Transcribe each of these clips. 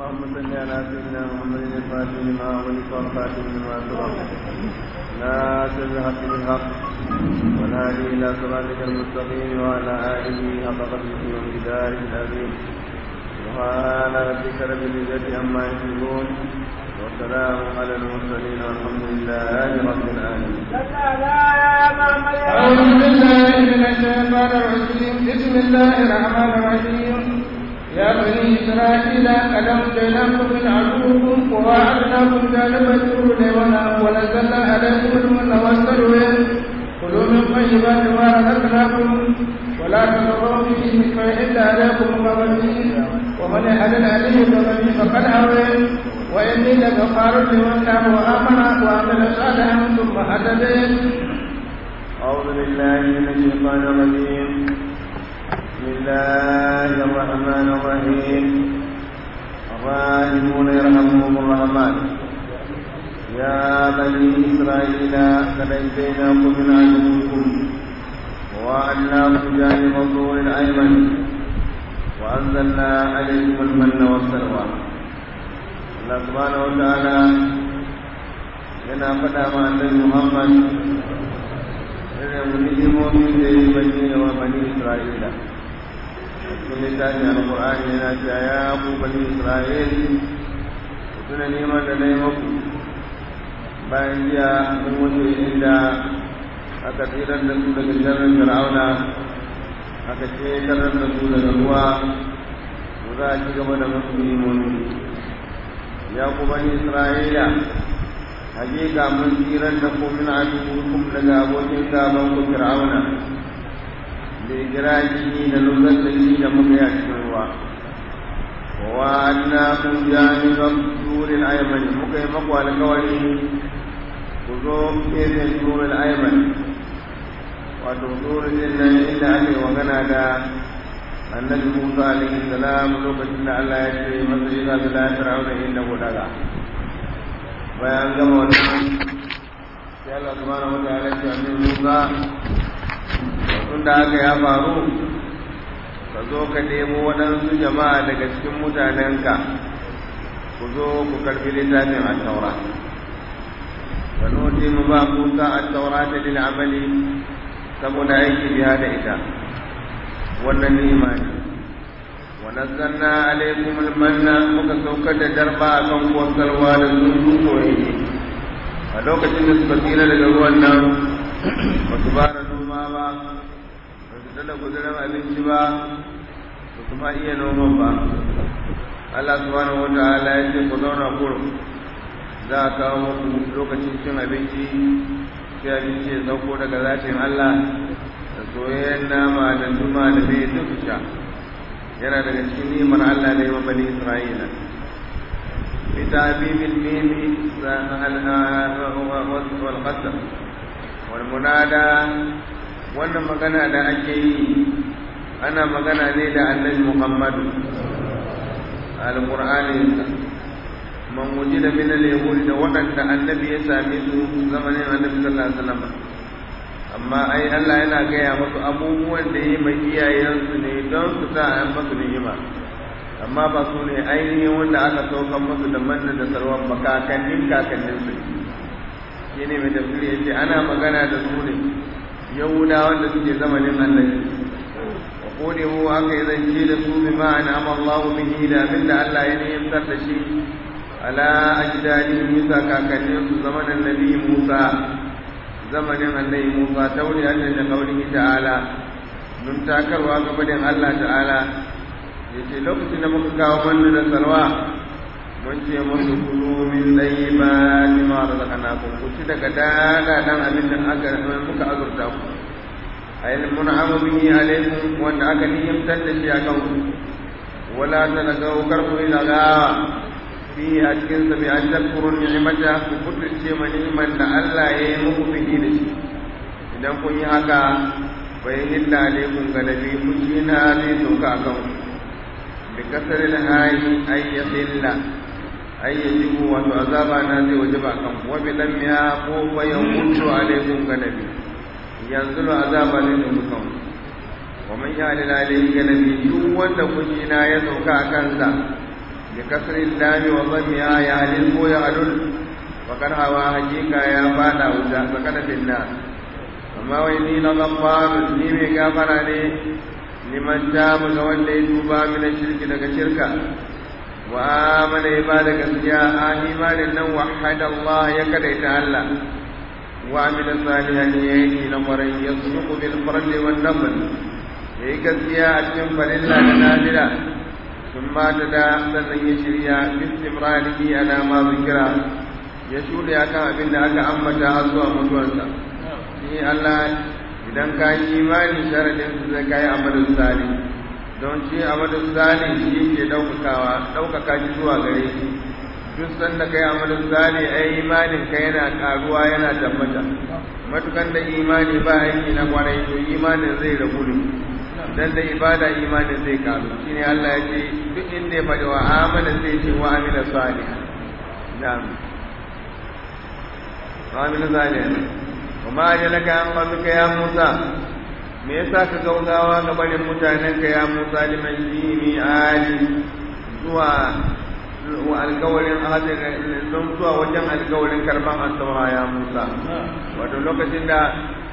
اللهم صل على سيدنا محمد الفاتح لما أغلق والخاتم لما سبق ناصر الحق بالحق والهادي إلى صراطك المستقيم وعلى آله حق قدره ومقداره العظيم سبحان ربك رب العزة عما يصفون وسلام على المرسلين والحمد لله رب العالمين. أعوذ بالله من الشيطان الرجيم بسم الله الرحمن الرحيم يا بني إسرائيل قد أنجيناكم من عدوكم وواعدناكم جانب الطور الأيمن ونزلنا عليكم المن والسلوى كلوا من طيبات ما رزقناكم ولا تضروا فيه فيحل عليكم غضبي ومن يحلل عليه غضبي فقد هوى وإني لغفار لمن تاب وآمن وعمل صالحا ثم هتدي أعوذ بالله من الشيطان الرجيم بسم الله الرحمن الرحيم الراحمون يرحمهم الرحمن يا بني إسرائيل قد أنجيناكم من عدوكم ووعدناكم جانب الطور الأيمن وأنزلنا عليكم المن والسلوى الله سبحانه وتعالى yana faɗa ma annabi Muhammad irin ni'imomin da ya bayyana wa bani Isra'ila a cikin littafin Al-Qur'ani yana cewa ya ku bani Isra'il ku tuna neman da na yi maku bayan jiya mun wuce inda aka tsirar da su daga sharrin Fir'auna aka ƙetarar da su daga ruwa ku za a ci gaba da masu ni'imomi ya ku bani Isra'ila hakika mun tsirar da ku min adukum daga abokin gaban ku fir'auna da igiraji da lullar da shi da muka yi a cikin ruwa wa anna kun janiban turin ayman muka yi maku alkawari ku zo gefen turin ayman wato turin din nan inda ake magana da annabi musa alaihi salam lokacin da allah ya ce masa yi za su da fir'auna inda ku daga bayan gama wannan sai Allah subhanahu wataala ya ce annabi Musa tun da haka ya faru ka zo ka nemo waɗansu jama'a daga cikin mutanenka ku zo ku karbi littafin at-taura wa nuti mu ba Musa at-taura ta lil amali saboda aiki biya da ita wannan ni imani ونزلنا عليكم المن muka saukar da darba a kan kwasarwa da sun soyayye a lokacin da suka tsira daga ruwan nan ba su ba da noma ba ba su dala gudunar abinci ba ba su ma iya noman ba Allah subhanahu wa ta'ala ya ce ku zauna kurum za a kawo muku lokacin cin abinci sai abinci ya sauko daga zatin Allah da soyayyen nama da zuma da mai duk sha yana daga cikin nimar Allah ne wa bani Isra'ila bi ta'bibil mim wal qasam wal munada wannan magana da ake yi ana magana ne da Annabi Muhammad al-Qur'ani man wujida min al-yahud da waɗanda annabi ya same su zamanin annabi sallallahu alaihi wasallam amma ai Allah yana gaya masu abubuwan da yi mai iyayensu ne don su sa a masu ni'ima amma ba su ne ainihin wanda aka saukan masu da manna da sarwan ba kakannin kakannin su shi ne mai tafsiri ya ce ana magana da su ne yahuda wanda suke zamanin annabi wa kone mu aka yi zance da su bi ma'ana amallahu bihi da abinda Allah ya niyyar da shi ala ajdadihim bisa kakannin su zamanin nabi Musa zamanin annabi Musa tauri Allah da kaulihi ta'ala mun takarwa gabanin Allah ta'ala yace lokacin da muka kawo manna da salwa mun ce musu kulu min tayyibati ma razaqnakum ku ci daga dada dan abin da aka muka azurta ku ayil mun'amu bihi alaykum wanda aka niyyamtar da shi akan ku wala tanagaw karbu ila gawa fi a cikin sa bi an tadkurun ni'mata ku kuturce ma ni'man da Allah ya yi muku bihi da shi idan kun yi haka bai hilla alaikum ga nabi kuci na zai sauka a kan bi kasar alhayi ay yahilla ay yajibu wato azaba na zai wajaba kan wa bi lam ya ko fa yamutu alaikum ga nabi yanzu azaba ne da kan wa man ya alila alayhi ga nabi duk wanda kuci na ya sauka a kansa bi kasri lami wa dhammiha ya halil ko ya halul fakar hawa hakika ya fada wuta sakana finna amma wai ni na gafar ni mai gafara ne liman tabu ga wanda ya tuba min shirki daga shirka wa amana ya bada gaskiya a imanin nan wahada Allah ya kadaita Allah wa amila salihan ya yi na kwarai ya suku bil farli wan nafl ya yi gaskiya a cikin farilla da nafila sun mata da sannan ya shirya bistimrarihi ala ma zikira ya shuɗe akan abin da aka ambata har zuwa mutuwarsa ni Allah idan ka yi imani sharadin su zai kai amalin sali don shi amalin sali shi ke ɗaukakawa ɗaukaka shi zuwa gare shi duk sanda kai amalin sali ai imanin ka yana ƙaruwa yana tabbata matukan da imani ba aiki na kwarai to imanin zai rabu ne dan da ibada imanin zai karu shine Allah ya ce duk inda ya faɗi wa amana sai ce wa amila salih na'am wa amila salih kuma ajalaka an qawmika ya Musa me yasa ka gaugawa ga barin mutanen ka ya Musa liman jimi ali zuwa wa alkawarin ahadin don zuwa wajen alkawarin karban asawa ya Musa wato lokacin da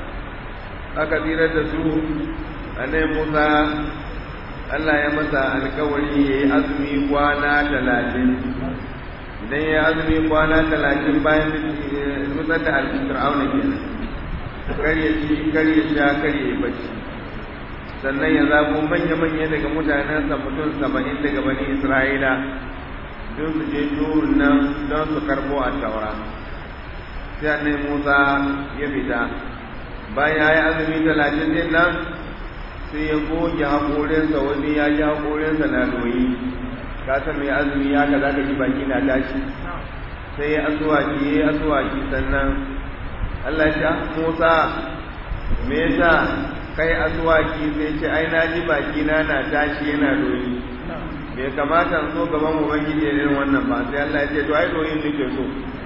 aka tsira da su annabi Musa Allah ya masa alkawari yayi azumi kwana talatin idan ya azumi kwana talatin bayan nutsar da alfir'auna kenan kar ya ci kar ya sha kar ya yi bacci sannan ya zabo manya-manya daga mutanensa mutum saba'in daga bani isra'ila don su je turun nan don su karbo a taura sai annabi musa ya fita bayan ya yi azumi talatin din nan sai ya goge haƙorinsa wani ya ji haƙorinsa na doyi ka san mai azumi ya ka za ka ji baki na tashi sai ya asuwaki ya yi asuwaki sannan Allah ya Musa me yasa kai asuwaki sai ce ai na ji baki na na tashi yana doyi bai kamata so gaban ubangiji irin wannan ba sai Allah ya ce to ai doyin nake so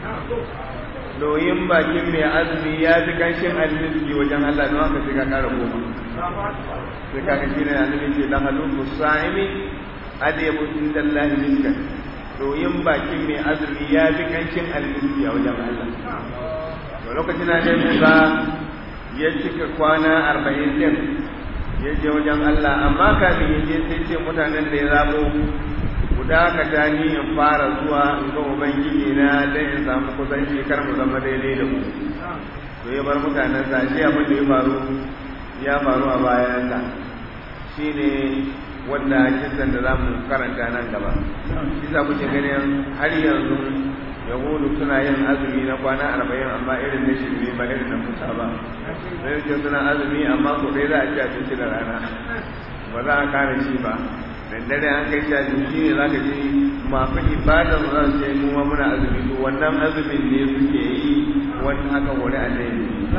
doyin bakin mai azumi ya fi kanshin almiski wajen Allah don haka sai ka kara goma sai ka kashi ne annabi ce la halu musaimi adabu indallahi miskan doyin bakin mai azumi ya fi kanshin almiski a wajen Allah to lokacin da ne Musa ya cika kwana arba'in din ya je wajen Allah amma kafin ya je sai ce mutanen da ya zabo guda ka ta ni in fara zuwa in ga ubangiji na dan in samu kusanci kar mu zama daidai da ku to ya bar mutanen sa shi abin da ya faru ya faru a bayan sa shine wanda kisan da zamu karanta nan gaba shi za ku ce ganin har yanzu yahudu suna yin azumi na kwana arba'in amma irin na shirme ba irin na musa ba sai ce suna azumi amma ko dai za a ci abinci da rana ba za a kare shi ba dare an kai shi abinci ne za ka ji masu ibada su za su ce mu ma muna azumi to wannan azumin ne suke yi wani haka wuri a dai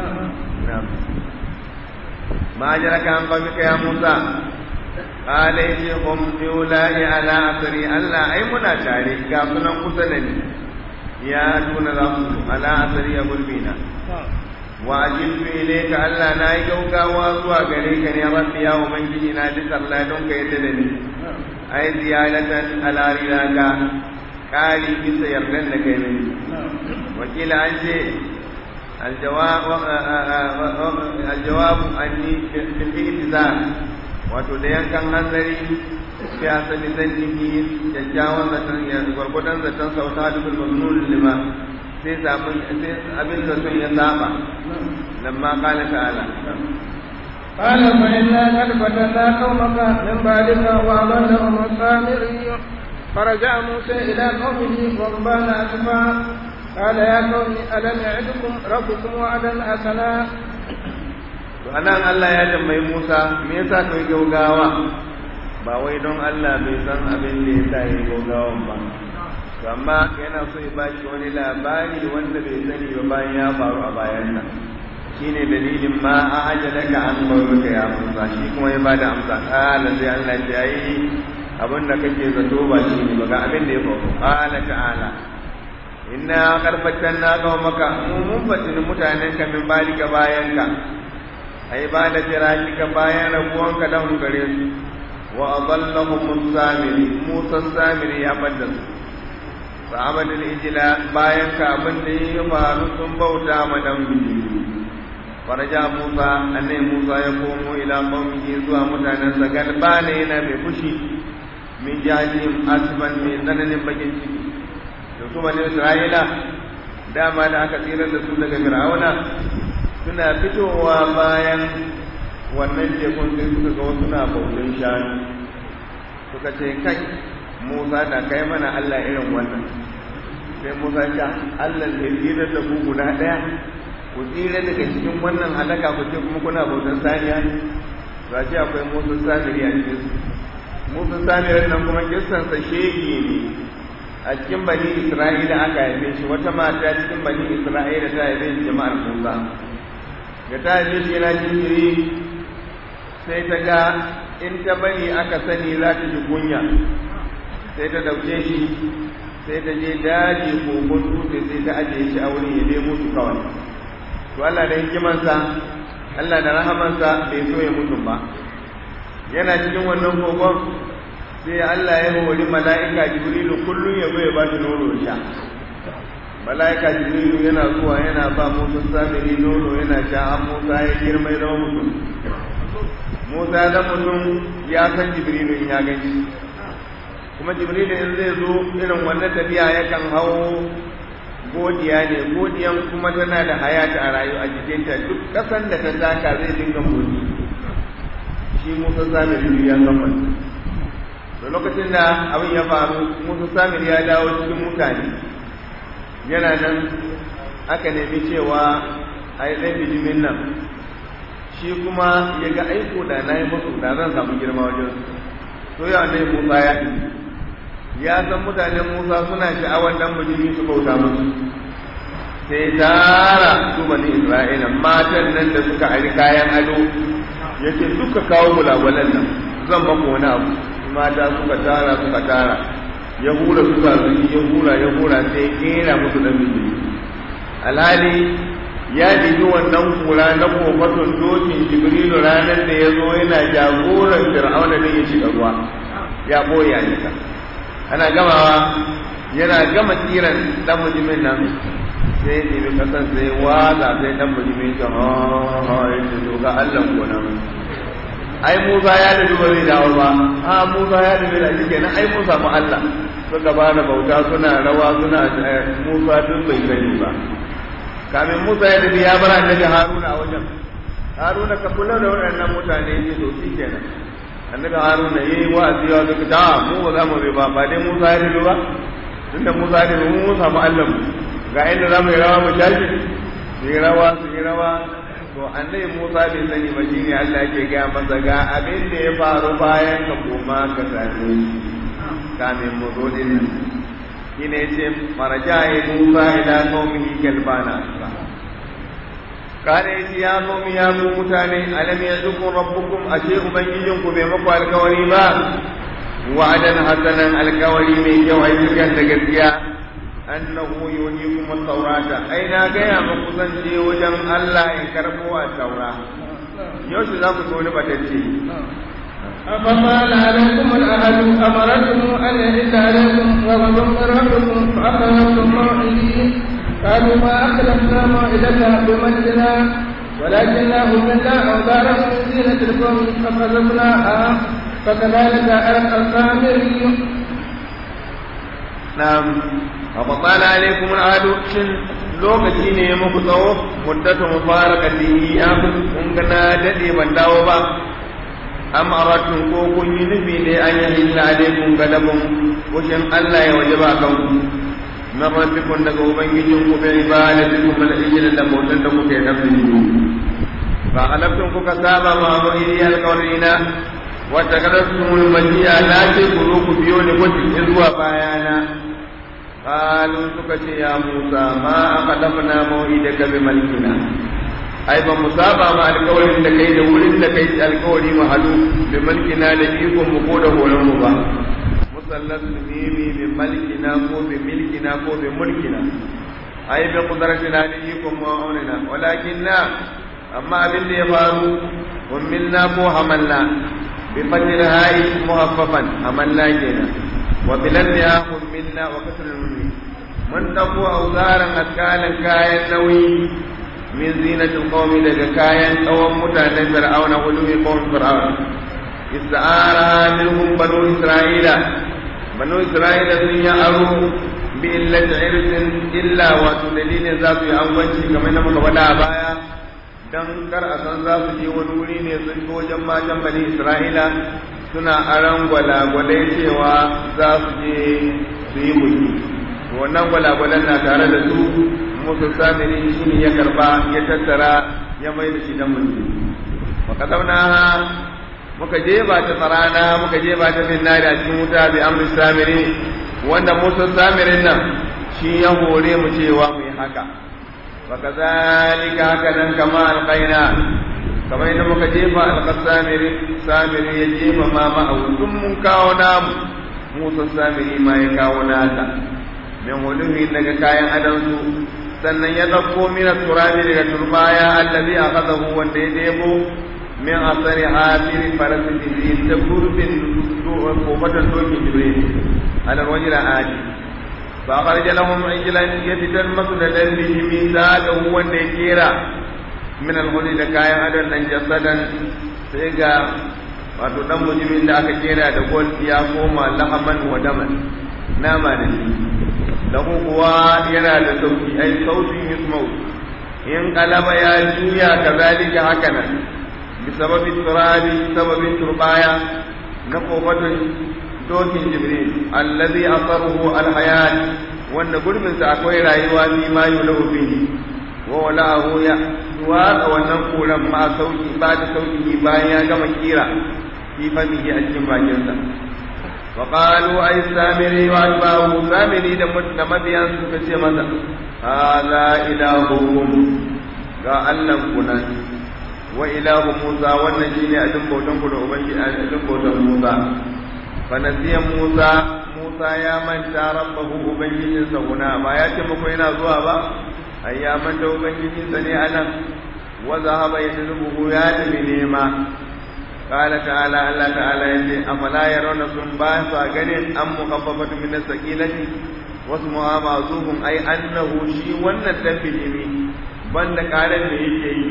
ma jira ka an kwami ka ya musa قال هم يولاء على أثري ألا أي منا تاري كافنا قسنني ya tuna za su ala asari ya gulbina wa ajiltu ilayka Allah na yi gaugawa zuwa gare ka ne rabbi ya ubangiji na ji sallah don ka yadda da ni ai ziyadatan ala rilaka kari bisa yardan da kai ne wakila an ce aljawab anni bil ihtizar wato da yankan hanzari sai a sani zan jiki kyakkyawan zaton ya gwargwadon zaton sauta da bin mamnun lima sai samun sai abin zaton ya saba lamma kala ta'ala قال فإنا قد فتنا قومك من بعدك وأضلهم السامري فرجع موسى إلى قومه غضبان أسفا قال يا قوم ألم يعدكم ربكم وعدا حسنا anan Allah ya tambayi Musa me yasa kai gaugawa ba wai don Allah bai san abin da ya sa ya yi gaugawan ba to amma yana so ya ba shi wani labari wanda bai sani ba bayan ya faru a bayan nan shine dalilin ma a ajalaka an bauta ya Musa shi kuma ya bada amsa kala sai Allah ya yi abin da kake zato ba shi ne ba ga abin da ya faru qala ta'ala inna qarfatanna qaumaka mun fatin mutanen ka min balika bayan ka ai ba da firashika bayan rabuwanka da gare su wa adallahum samiri musa samiri ya bada su sa'abadul ijla bayan ka abin da ya faru sun bauta ma dan biji faraja musa annai musa ya komo ila qaumihi zuwa mutanen sa galbana yana mai fushi min jahilin asban mai tsananin bakin ciki da su bani isra'ila dama da aka tsira da su daga fir'auna suna fitowa bayan wannan tekun sai suka ga wasu na bautan shanu suka ce kai musa na kai mana allah irin wannan sai musa ya allah zai tsira da ku guda ɗaya ku tsira daga cikin wannan halaka ku ce kuma kuna bautan saniya ba ce akwai musa samiri a cikin su musa samirin nan kuma kissansa shege ne a cikin bani isra'ila aka haife shi wata mata cikin bani isra'ila ta haife shi jama'ar musa da ta haife shi yana jinjiri sai ta ga in ta bari aka sani za ta ji kunya sai ta dauke shi sai ta je daji kogon dutse sai ta ajiye shi a wurin ya nemo su kawai to Allah da hikimansa Allah da rahamansa bai so ya mutum ba yana cikin wannan kogon sai Allah ya hori mala'ika Jibrilu kullum ya zo ya ba shi nono sha mala'ika Jibrilu yana zuwa yana ba Musa samiri nono yana sha an Musa ya girma ya zama mutum Musa ya zama mutum ya san Jibrilu in ya gani kuma Jibrilu in zai zo irin wannan tafiya yakan hau godiya ne godiyan kuma tana da hayata a rayu a jikinta duk ƙasan da ta taka zai dinga godi shi Musa samiri ya san wannan da lokacin da abin ya faru musa samir ya dawo cikin mutane yana nan aka nemi cewa a yi ɗan bijimin nan shi kuma ya ga aiko da na yi musu da zan samu girma wajen to ya ne musa ya ɗi ya san mutanen musa suna sha'awar dan bijimi su bauta musu sai tara su bani isra'ila matan nan da suka ari kayan ado yake duka kawo gulagwalan nan zan baku wani abu mata suka tara suka tara ya hura suka zuki ya hura ya hura sai kera musu dan miji alhali ya digi wannan kura na kofatun dokin jibrilu ranar da ya zo yana jagoran fir'auna da ya shiga ruwa ya boye a ana gamawa yana gama tsiran dan mujimin nan sai ya ɗebi kasan sai waza sai dan mujimin ya ha ha ya ce to ga Allah ko nan ai Musa ya da ba zai dawo ba a Musa ya da da shi kenan ai Musa mu Allah suka ba da bauta suna rawa suna Musa duk bai gani ba kamin Musa ya da ya bar annabi Haruna a wajen Haruna ka kula da waɗannan mutane ne to shi kenan annabi Haruna yayi wa'azi ya ga da mu ba za mu bi ba ba dai Musa ya da ba tunda Musa ya da mu samu Allah ga inda za mu yi rawa mu shashi su yi rawa su yi rawa to annabi Musa bai sani ba shine Allah yake gaya masa ga abin da ya faru bayan ka koma ka same shi kamin mu zo din nan shine yace maraja ya Musa ila qaumihi kalbana kare shi ya qaumi ya ku mutane alam yazukum rabbukum ashe ubangijin ku bai maku alkawari ba wa'adan hasanan alkawari mai kyau ai cikin da gaskiya annahu yuhikum at-taurata ai na gaya muku zan je wajen Allah in karbo a taura yaushe za ku so ni batacce أفقال عليكم الأهل أمرتم أن يحل عليكم غضب من ربكم فأخذتم موعدي قالوا ما أخلفنا موعدك بمجدنا ولكننا هملنا أوزارا من زينة القوم فقذفناها فكذلك ألقى السامري نعم فبطال عليكم العهد shin lokaci ne ya muku tsawo muddatu mubarakatihi ya kun ga na dade ban dawo ba am aratun ko kun yi nufi ne an yi illa alaikum galabun kushin Allah ya wajaba kan ku na rabbikum daga ubangijin ku bai ibadatikum al ijla da bautan da kuke nafsi ba halaftum kuka saba ma mu'idi alqawlina wa takadastumul majiya la ce ku zo ku biyo ni gwaji zuwa bayana قالوا سكت يا موسى ما أقدمنا موعدك بملكنا أي بمصابة مع القول إن كي دول إن كي القول محلو بملكنا لجيكم مقوله ولمبا مثلث ميمي بملكنا كو بملكنا كو بملكنا أي بقدرتنا لجيكم وعوننا ولكننا أما أبن يفارو وملنا كو حملنا بفتح الهاء مخففا أمنا كنا وبلنها حملنا وكسر النون من تقوى أوزارا أثقالا كايا نوي من زينة القوم لك كايا قوم متعنى فرعون غلو قوم فرعون استعارها منهم بنو إسرائيل بنو إسرائيل سنيا أرو بإلة عرس إلا وتدليل ذات أنفسي كما نمك ودا بايا dan kar a san za su je wani wuri ne sun fi wajen matan bani Isra'ila suna aran gwalagwalai cewa za su je su yi mulki wannan gwalagwalan na tare da su musu samiri shi ne ya karba ya tattara ya mai da shi dan mulki maka zauna muka jefa ta tsarana muka jefa ta finnari a cikin wuta bi amri samiri wanda musa samirin nan shi ya hore mu cewa mu yi haka وكذلك هكذا كما ألقينا كما إن مكجيب ألقى السامري سامري يجيب ما معه ثم كاونا موسى السامري ما يكاونا من ولوه إنك كاين أدنسو sannan ya ɗauko mina turabi daga turbaya allazi akhadahu wanda ya debo min asari hafiri farasin jibril ta gurbin kofatan dokin jibril ala wajira adi فأخرج لهم عجلا يفتن مسندا به ميثاقه wanda ya kera min alhuli da kayan adon nan jasadan sai ga wato dan mujimin da aka kera da gol ya koma lahaman wa daman nama da shi lahu kuwa yana da sauki ai sautin yusmau in kalaba ya juya kazalika haka nan bisababi turabi sababin turbaya na kofatun dokin jibril allazi asaruhu alhayat wanda gurbin sa akwai rayuwa fi ma yulahu bihi wa wala'ahu ya duwa wannan kuran ma sauki ba da sauki bayan ya gama kira fi famihi a cikin bakin sa wa qalu ay samiri wa atba'u samiri da da mabiyan suka ce masa hadha ilahukum ga Allah kunan wa ilahu Musa wannan shine ajin bautan ku da ubangiji ajin bautan Musa fanasiya Musa Musa ya manta rabbahu ubangijinsa guna ba ya ce muku yana zuwa ba ai ya manta ubangijinsa ne anan wa zahaba yadrubuhu ya tafi nema qala ta'ala Allah ta'ala yace afala yarawna sun ba sa ganin an mukhaffafatu min as-saqilati wasmuha ma'zufun ai annahu shi wannan dan bijimi banda karan da yake yi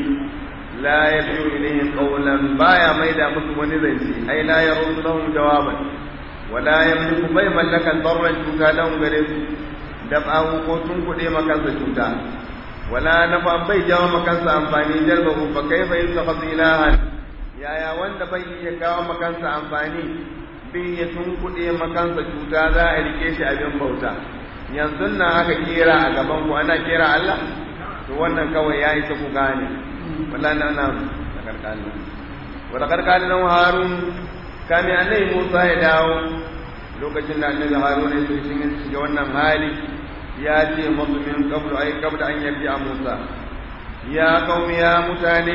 la yabiu ilayhim qawlan baya maida musu wani zance ai la yaruddu lahum jawaban wala yamliku bai mallakan darran cuta lahum gare su dab'ahu ko tun kuɗe makansa cuta wala nafa bai jawo makansa amfani jalbahu fa kaifa yusakhadhu ilahan yaya wanda bai iya kawo makansa amfani bin ya tun kuɗe makansa cuta za a rike shi abin bauta yanzu nan aka kera a gaban ku ana kera Allah to wannan kawai ya isa ku gane wallahi na na karkalin wala karkalin nan harun kame annabi Musa ya dawo lokacin da annabi Harun ya so shi shiga wannan hali ya ce masu min qablu ay qabla an yabi Musa ya qaumi ya mutane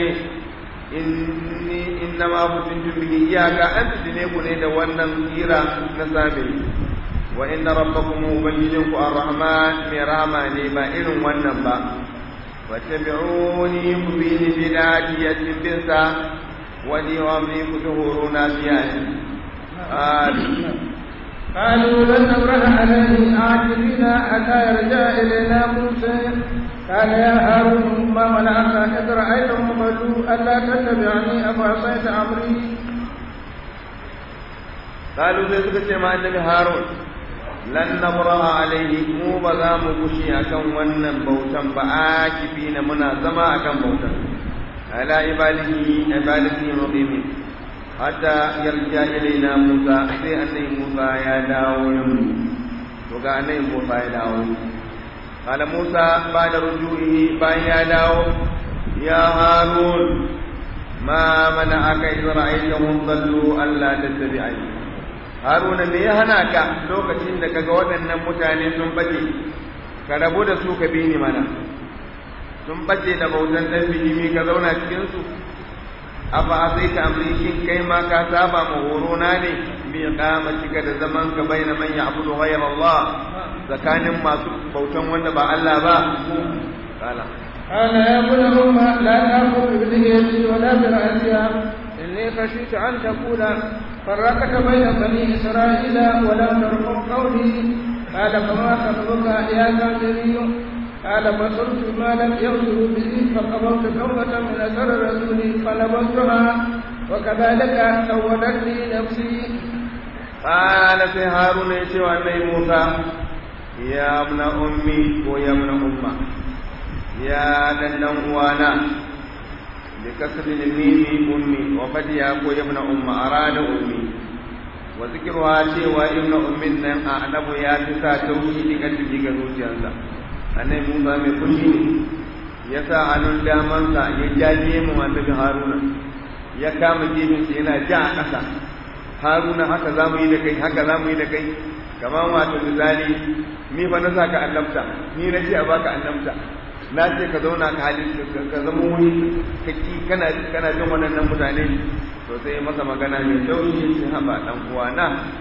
inni innama futintu bihi iyaka an tudine ku ne da wannan tsira na sami wa inna rabbakum ubangijinku ar-rahman mai rahama ne ba irin wannan ba wattabi'uni ku bi ni bidati yatin binsa wani wa mai ku tuhuruna biya قالوا لن نبرح عليه عاكفين حتى يرجع إلينا موسى قال يا هارون ما منعك إذ رأيتهم قالوا ألا تتبعني أفعصيت أمري قالوا زي suka ce ma annabi Harun lan nabraha alaihi mu ba za mu gushi akan wannan bautan ba akifina muna zama akan bautan ala ibadihi ibadihi muqimin hatta yarja ilaina Musa sai annabi Musa ya dawo nan to ga annabi Musa ya dawo قال موسى بعد رجوعه بان يا داو يا هارون ما منعك إذ رأيتهم ضلوا ألا تتبعني هارون me ya hana ka lokacin da kaga waɗannan mutane sun bace ka rabu da su ka bi ni mana sun bace da bautan dan bijimi ka zauna cikin su afa asai ka amri shin kai ma ka saba ma horo na ne bi kama shiga da zaman ka baina man ya'budu ghayra Allah tsakanin masu bautan wanda ba Allah ba kala قال يا ابن أم لا تأخذ بلحيتي ولا برأسها إني إني خشيت أن تقول فرقت بين بني إسرائيل ولم ترقب قولي قال فما خطبك يا سامري قال بصرت ما لم يبصروا به فقبضت توبة من أثر الرسول فنبذتها وكذلك سولت لي نفسي قال في هارون يشوى النبي موسى يا ابن أمي ويا ابن أمة يا دندن وانا بكسر الميم أمي وقد يا يا ابن أمة أراد أمي وذكرها شيء ابن أمي نم أعنب يا تسا توحيد قلبي قلوجي annabi Musa mai fushi ne ya sa hannun damansa ya jaje mu annabi Haruna ya kama gefinsa yana ja a ƙasa Haruna haka za mu yi da kai haka za mu yi da kai kamar wato misali ni fa na saka annabta ni na ce a baka annabta na ce ka zauna ka hali ka zama wuri ka ki kana kana jin waɗannan mutane to sai masa magana mai taushi shi haba dan uwana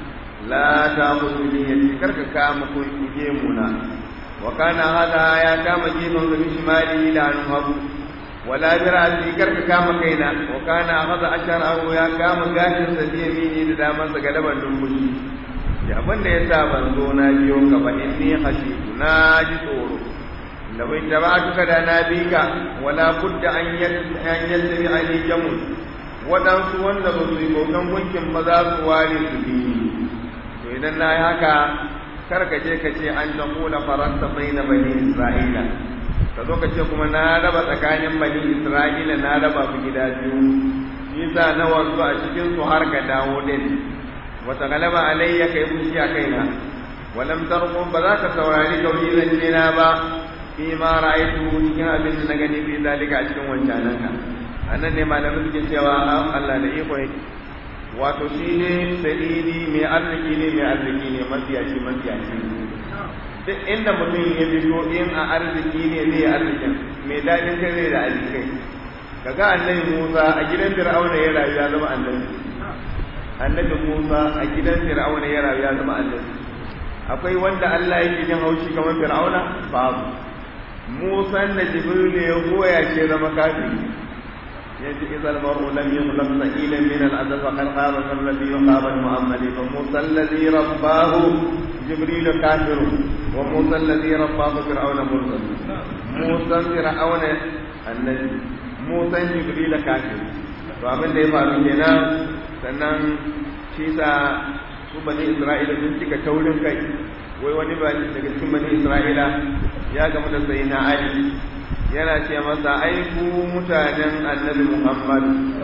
la ta mutu ni yace karka kama ko gemu na وكان هذا يا كام جيبا بشماله لا نهب ولا برأسي كرك كام كينا وكان أخذ أشره يا كام قاشر سبيميني لداما سقلبا دنبشي ya abin da ya sa ban zo na biyo ka ba in ni khashitu na ji tsoro da bai tabatuka da na bi ka wala budda an yattabi ali jamun waɗansu wanda ba su yi bautan gunkin ba za su ware su bi to idan na yi haka kar ka je ka ce an jamuna faranta bai na bani isra'ila ka zo ka ce kuma na raba tsakanin bani isra'ila na raba su gida biyu nisa na wasu a cikin su har ka dawo din wata galaba alayya kai fushi a kaina walam tarqu ba za ka saurari kauli zance na ba fi ma ra'aytu cikin abin da na gani fi zalika a cikin wancanan ka annan ne malamin suke cewa Allah da iko yake wato shi ne sadidi mai arziki ne mai arziki ne mafiyaci mafiyaci duk inda mutum ya fito in a arziki ne zai yi arzikin mai daɗin kai zai da arzikai kaga annabi Musa a gidan Fir'auna ya rayu ya zama annabi annabi Musa a gidan Fir'auna ya rayu ya zama annabi akwai wanda Allah yake jin haushi kamar Fir'auna babu Musa da Jibril ya goya ce zama kafiri yace idza al-mar'u lam yukhlaq sa'ilan min al-adab faqad khaba alladhi yuqaba al-mu'ammal fa Musa alladhi rabbahu Jibril kafir wa Musa alladhi rabbahu fir'auna mursal Musa fir'auna annabi Musa Jibril kafir to abin da ya faru kenan sannan shi sa su bani Isra'ila sun cika taurin kai wai wani ba daga cikin bani Isra'ila ya gamu da sayyidina Ali yana ce masa ai ku mutanen annabi Muhammad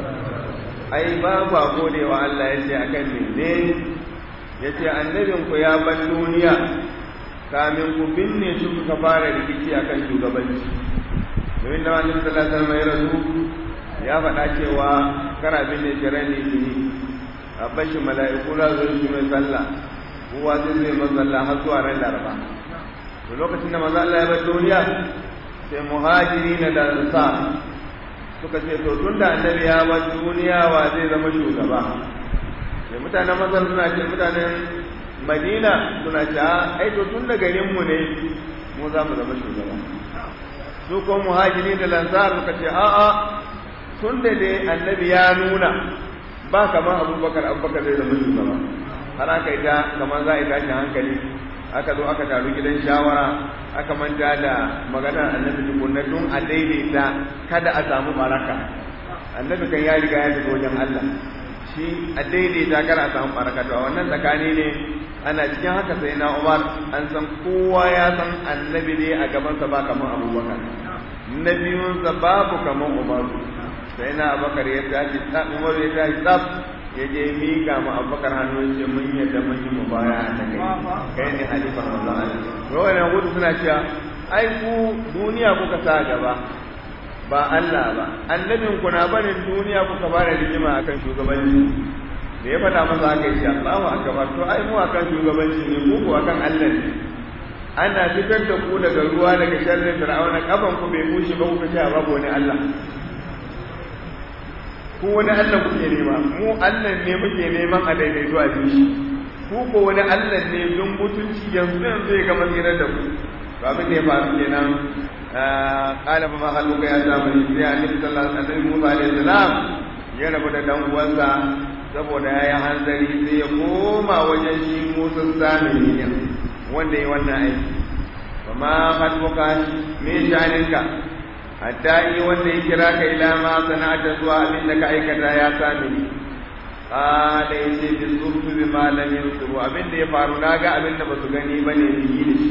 ai ba ku gode wa Allah ya ce akan ne ya ce annabin ku ya ban duniya kamin ku binne shi kuka fara rikici akan shugabanci domin da wani sallallahu alaihi wasallam ya rasu ya faɗa cewa kana binne jiran ne tuni a bashi mala'iku za su yi mai sallah kowa zai zai mazalla har zuwa ran laraba to lokacin da manzo Allah ya bar duniya sai muhajiri na da ansar suka ce to tun da annabi ya bar duniya wa zai zama shugaba sai mutanen masar suna ce mutanen madina suna ce ai to tun da garin mu ne mu za mu zama shugaba su ko muhajiri da lansar suka ce a'a tun da dai annabi ya nuna ba kamar abubakar abubakar zai zama shugaba har aka yi ta kamar za a yi tashin hankali aka zo aka taru gidan shawara aka manta da maganar annabi tukunna tun a daidaita kada a samu baraka annabi kan ya riga ya tafi wajen Allah shi a daidaita kada a samu baraka to a wannan tsakani ne ana cikin haka sai na Umar an san kowa ya san annabi ne a gabansa ba kamar Abubakar na biyunsa babu kamar Umar sai na Abubakar ya tashi tsaf Umar ya tashi tsaf ya je miƙa ma abubakar hannu ce mun yadda mun yi mu baya da kai kai ne halifar manzon Allah to wannan gudu suna cewa ai ku duniya kuka sa gaba ba Allah ba annabin ku na barin duniya kuka fara rigima akan shugabanci da ya faɗa masa haka yace Allahu akbar to ai mu akan shugabanci ne ku ko akan Allah ne ana fitar da ku daga ruwa daga sharrin fir'auna kafan ku bai bushe ba kuka ce babu wani Allah ko wani Allah kuke nema mu Allah ne muke neman a daidaito a shi ku ko wani Allah ne don mutunci yanzu yanzu ya gama tsirar da ku to abin da ya faru kenan qala fa ma haluka ya ta bani sai annabi sallallahu alaihi wasallam Musa alaihi salam ya rabu da dan uwansa saboda ya yi hanzari sai ya koma wajen shi musun zamani ne wanda ya wannan aiki ba ma hatbuka me shaninka hatta yi wanda ya kira ka ila ma sana'ata zuwa abin da ka aikata ya sami ni kada ya ce bi surtu bi malam yusuru abin da ya faru na ga abin da ba su gani ba ne yi da shi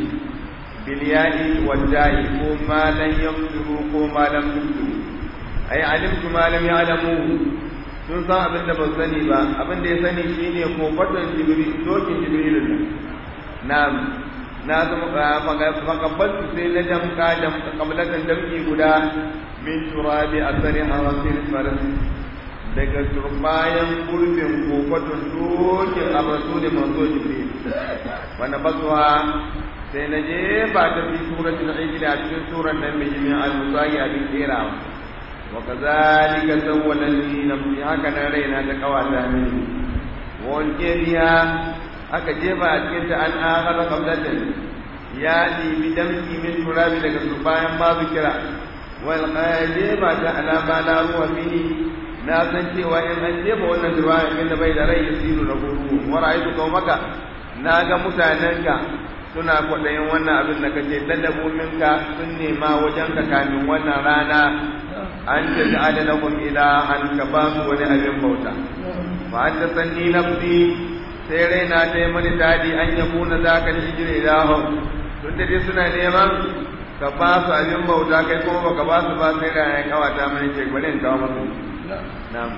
biliyadi wadda'i ko malam yusuru ko malam yusuru ai alimtu malam ya alamu sun san abin da ba su sani ba abin da ya sani shine ko fatan jibril dokin jibril na'am na zama fakabbaltu sai na damka da kablatan damki guda min turabi asari harasin faras daga turbayan gurbin kofatun dokin abasu da manzo jibril wanda basuwa sai na je ba ta fi suratul ijli a cikin suran nan mai jimin al-musayi abin kerawa wa kazalika sawwalan li nafsi haka nan raina ta kawata mini wa alqiriya aka jefa a cikin ta an aghara qabdatan ya ɗibi damki min turabi daga su bayan babu kira wal jefa ta ala ma la ruwa fihi na san cewa in an jefa wannan turabi min da bai da rai yasiru da guru wa ra'aytu qaumaka na ga mutanenka suna kwaɗayin wannan abin da kace ladabu minka sun nema wajen ka kamin wannan rana an ta ja'ala lahum ilahan ka ba su wani abin bauta fa anta sanni nafsi sai raina ta yi mani dadi an ya kuna za ka hijira ilahun tun da dai suna neman ka ba su abin bauta kai kuma baka ba su ba sai raina ya kawata mani ce bari in kawo masu na'am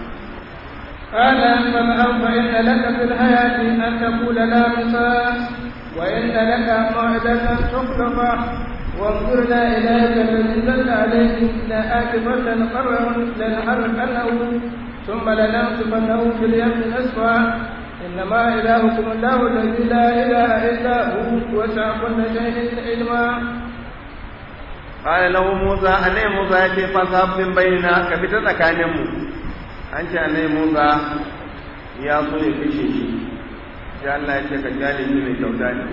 قال فاذهب فإن لك في الحياة أن تقول لا مساس وإن لك موعدة تخلفه وانظرنا إليك فنزلت عليه لآكفة قرر لنحرقنه ثم لننصفنه في اليم نسفا إنما إلهكم الله الذي لا إله إلا هو وسع كل شيء علما قال له موسى أني موسى يتي فاذهب من بيننا كفتا تكانمو أنت أني موسى يا صلي في شيء sai Allah ya ce ka jale shi mai kyauta ne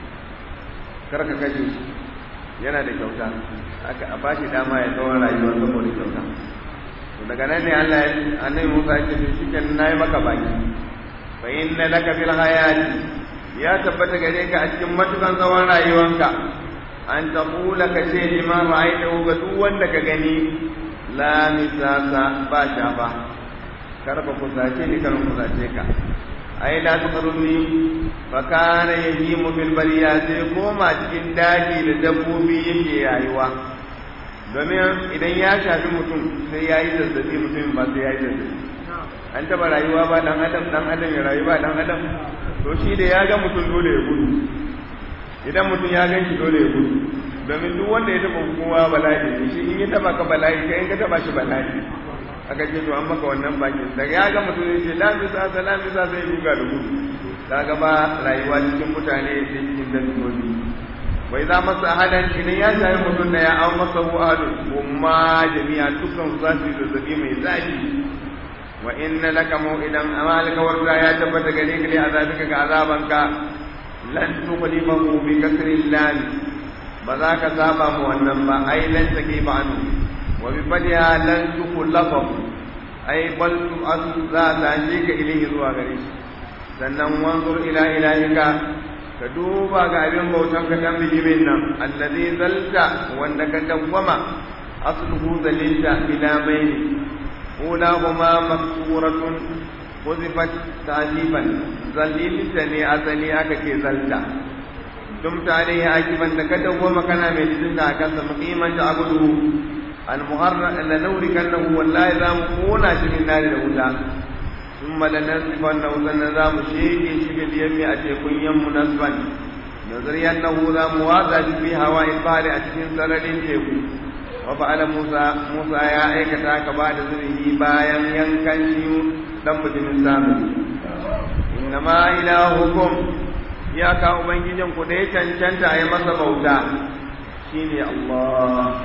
kar ka kashe shi yana da kyauta aka a bashi dama ya tsawon rayuwa saboda kyauta to daga nan ne Allah ya annabi Musa ya ce shi kenan nayi maka baki fa inna laka fil hayati ya tabbata gare ka a cikin matukan tsawon rayuwanka an taqula ka ce liman ra'aytahu ga duk wanda ka gani la misasa ba shafa kar ba kusace ni kar kusace ka ai la tuqarruni fa kana yahimu bil bariya sai koma cikin daji da dabbobi yake rayuwa domin idan ya shafi mutum sai yayi zazzabi mutum ba sai yayi zazzabi an taba rayuwa ba dan adam dan adam ya rayu ba dan adam to shi da ya ga mutum dole ya gudu idan mutum ya gan shi dole ya gudu domin duk wanda ya taba kowa bala'i ne shi in ya taba ka bala'i kai in ka taba shi bala'i aka ce to an maka wannan bakin daga ya ga mutum ya ce lamisa sa lamisa sai duga da gudu kaga ba rayuwa cikin mutane da cikin dabbobi wai za masa ahadan idan ya shafi mutum da ya an masa hu ahadun umma jami'a dukkan su za su yi zazzabi mai zafi wa inna laka mau'idan amma alkawarta ya tabbata gare ka ne azabika ga azabanka lan tuqlimahu bi kasri lam ba za ka saba mu wannan ba ai lan take ba anu wa bi fadiha lan tuqlafahu ai bal tu za ta je ka ilahi zuwa gare shi sannan wanzur ila ilahika ka duba ga abin bautan ka dan bijimin nan allazi zalta wanda ka dawwama asluhu zalilta ila bayni ulahuma maksuratun وظفت تعجيبا ظليل تني أزلي أكا زلتا دمت عليه عاجبا لكده ومكان من جزنة أكاسا مقيما تعبده المهرة أن نوركنه والله إذا مقونا شمي النار الأولى ثم لننصفنه سنظام شيء شيء اليم أتيكون يم نصفا نظري أنه ذا موازا في هواء البحر أتكين سرد تيكو وفعل موسى موسى يا أيكتا كبعد ذره بايا ينكن dan bijimin zamani innama ilahukum ya ka ubangijin ku da ya cancanta a yi masa bauta shine Allah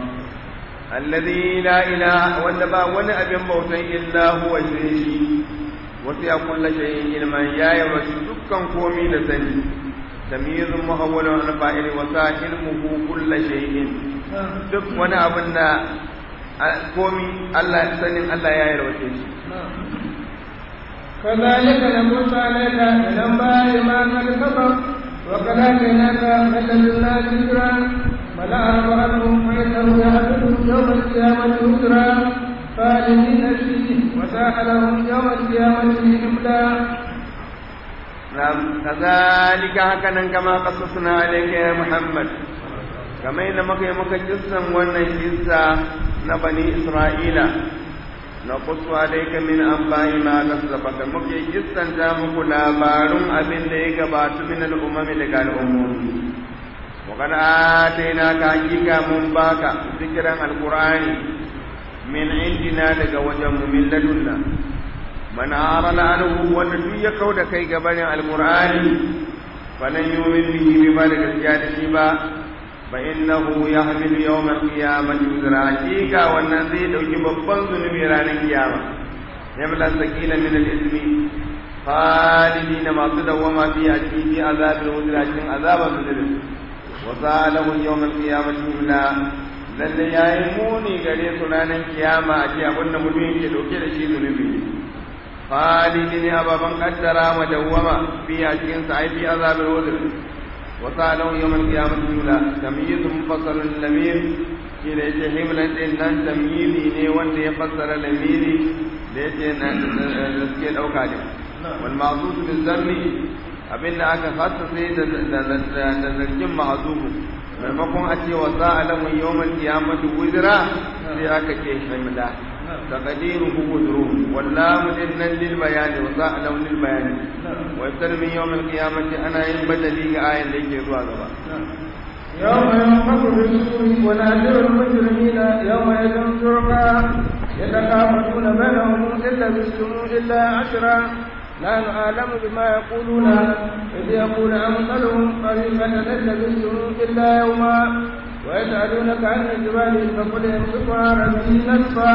alladhi la ilaha wanda ba wani abin bautan illa huwa shi wasu ya kulla shay'in ilman ya yi wasu dukkan komi da sani tamyizun muhawwalun an fa'ili wa sa ilmuhu kulla shay'in duk wani abin da komi Allah sanin Allah ya yarwace shi كذلك نقص عليك من انباء ما قد سبق وقد اتيناك من لدنا ذكرا فلا عنهم فانه يحدث يوم القيامه وزرا خالدين فيه وساء لهم يوم القيامه حملا نعم كذلك هكذا كما قصصنا عليك يا محمد كما إن مكي مكي جسا وانا جسا نبني إسرائيل نقص عليك من أنباء ما كسبك مكي جسا جامك لابارم أبن ليك بات من الأمم لك الأمم وقد آتيناك حقيقة منباك ذكرا القرآن من عندنا لك وجم من لدنا من أعرض عنه والذي يكود كي قبل القرآن فلن يؤمن به بما لك شيبا فإنه يحمل يوم القيامة وزرا حقيقة والنزي دوجي babban zunubi ranar kiyama yamla sakila min al-ismi khalidina masu dawama fi a cikin fi azabin wuzra cikin azaban zunubi wa sa'alahu yawm al-qiyamati illa lalle yayi muni gare su ranar kiyama a ce abinda mutum yake dauke da shi zunubi khalidin ababan kaddara madawwama fi a cikin sa ai fi azabin wuzra وسألوا يوم القيامة الأولى تمييز مفصل الأمير كلا يتهم لأن تمييزي ني وان يفسر الأمير ليتي نسكي الأوكاد والمعصوص بالذم abin da aka fasa sai da zargin ma'azubu maimakon a ce wa za a lamun yawon kiyamatu wuzira sai aka ce hamila تقديره وزره واللام إن للبيان وصاء له للبيان ويبتل من يوم القيامة أنا إن بدلي آية ليك يزوى غبا يوم ينفخ في الصور ونادر المجرمين يوم يدعون شركا يتخافتون بينهم إن لبثتم إلا عشرا لا نعلم بما يقولون إذ يقول أمثلهم قريبا إن لبثتم إلا يوما ويسألونك عن الجبال فقل يمسكها ربي نسفا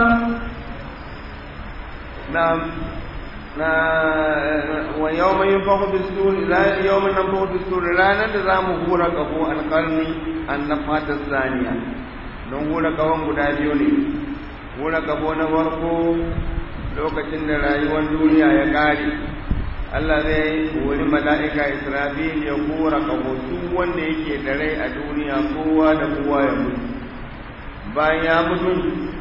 نعم wa yawma yunfakhu bis-sur la yawma yunfakhu bis-sur ranar da zamu hura kafo alqarni annafata saniya don hura kafon guda biyu ne hura kafo na farko lokacin da rayuwar duniya ya kare Allah zai wani mala'ika Israfil ya hura kafo duk wanda yake da rai a duniya kowa da kowa ya mutu bayan ya mutu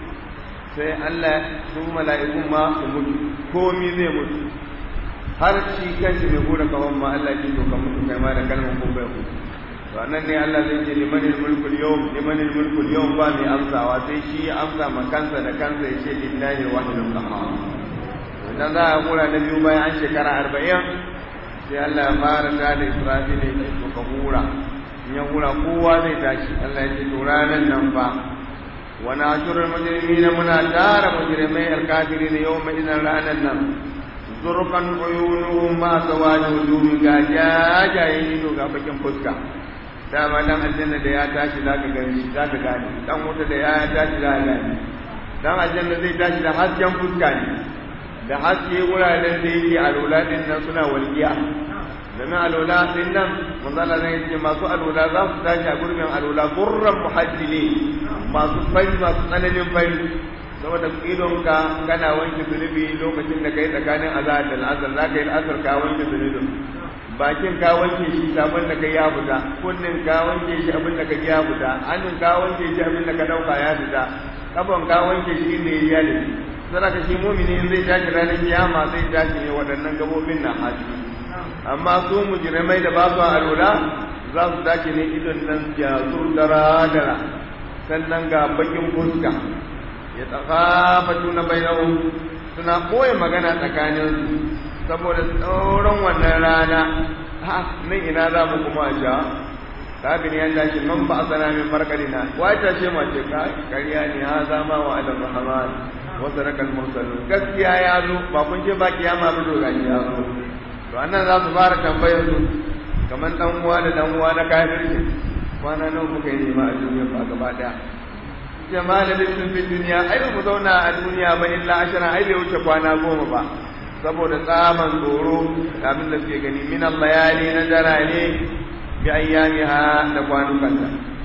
sai Allah su mala'ikun ma su mutu komi zai mutu har shi kanshi mai hura kawon ma Allah ji to ka mutu kai ma da kalmar kun bai mutu to nan ne Allah zai ce limanil mulkul yawm limanil mulkul yawm ba mai amsawa sai shi ya amsa ma kansa da kansa ya ce lillahi wahidul qahhar idan za a hura na biyu bayan an shekara arba'in sai Allah ya fara da da Israfil ya ce to ka hura in ya hura kowa zai tashi Allah ya ce to ranan nan fa وناشر المجرمين منا دار مجرمي الكافرين يوم إذن رانا النم زرقا عيونهم ما سواد وجوه جاجا يجينو غابكين فسكا dama dan aljanna da ya tashi zaka gani zaka gane dan wuta da ya tashi zaka gane dan aljanna zai tashi da hasken fuska ne da haske wuraren da yake alola din nan suna walgiya domin alola din nan manzala ne yake masu alola za su tashi a gurbin alola gurran muhajjili masu fari masu tsananin fari saboda idonka kana wanke zunubi lokacin da kai tsakanin azahar da al'asar za ka yi al'asar ka wanke zunubin bakin ka wanke shi abin da ka ya fita kunnin ka wanke shi abin da ka ya fita hannun ka wanke shi abin da ka dauka ya fita kafan ka wanke shi inda ya yi da shi sai ka shi mumini zai tashi ranar kiyama zai tashi ne waɗannan gabobin na haji amma su mujrimai da ba su alura za su tashi ne idon nan jazur dara dara sannan ga bakin fuska ya tsakafatu na bainahu suna ɓoye magana tsakaninsu saboda tsoron wannan rana ha nan ina za mu kuma ja kafin ya tashi man ba a sana min farkalina wata ce mace ka kariya ne ha zama wa adam rahman wa sarakal mursalun gaskiya ya zo ba kun ce ba kiyama ba to gashi ya zo to annan za su fara tambayar su kamar dan uwa da dan uwa na kafirci kwana nawa muka yi nema a duniya ba gaba daya jama'a da sun fi duniya ai ba mu zauna a duniya ba illa ashara ai bai wuce kwana goma ba saboda tsaman tsoro abin da suke gani min al-layali na darare bi ayyamiha da kwanukanta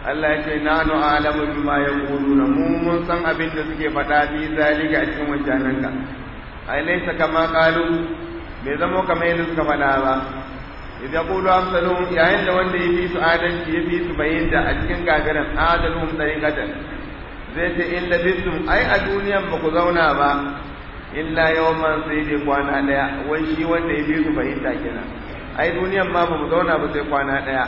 Allah ya ce nanu alamu bima yaquluna mu mun san abin da suke faɗa fi zalika a cikin wancanan ka ai laysa kama qalu bai zamo kamar yadda suka faɗa ba idza yaqulu amsalun yayin da wanda yafi su adalci yafi su bayyana a cikin gagaran adalum tariqatan zai ce in labistum ai a duniyan ba ku zauna ba illa yawman sai dai kwana daya wai shi wanda yafi su bayyana kenan ai duniyan ma ba mu zauna ba sai kwana daya